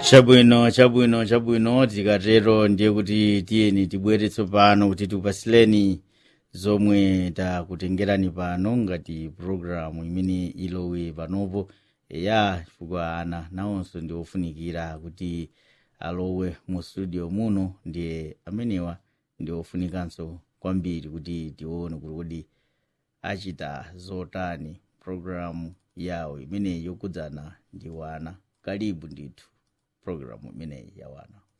chabwino chabwino chabwino tikatero ndiye kuti tiyeni tibwere tsopano kuti tikupasileni zomwe takutengerani pano ngati programu imene ilowe panopo ya chifukwa ana nawonso ndi ofunikira kuti alowe mu studio muno ndiye amenewa ndi ofunikanso kwambiri kuti tione kuti kodi achita zotani programu yawo imeneyi yokudzana ndi wana kalibu ndithu programu imeneyi ya wana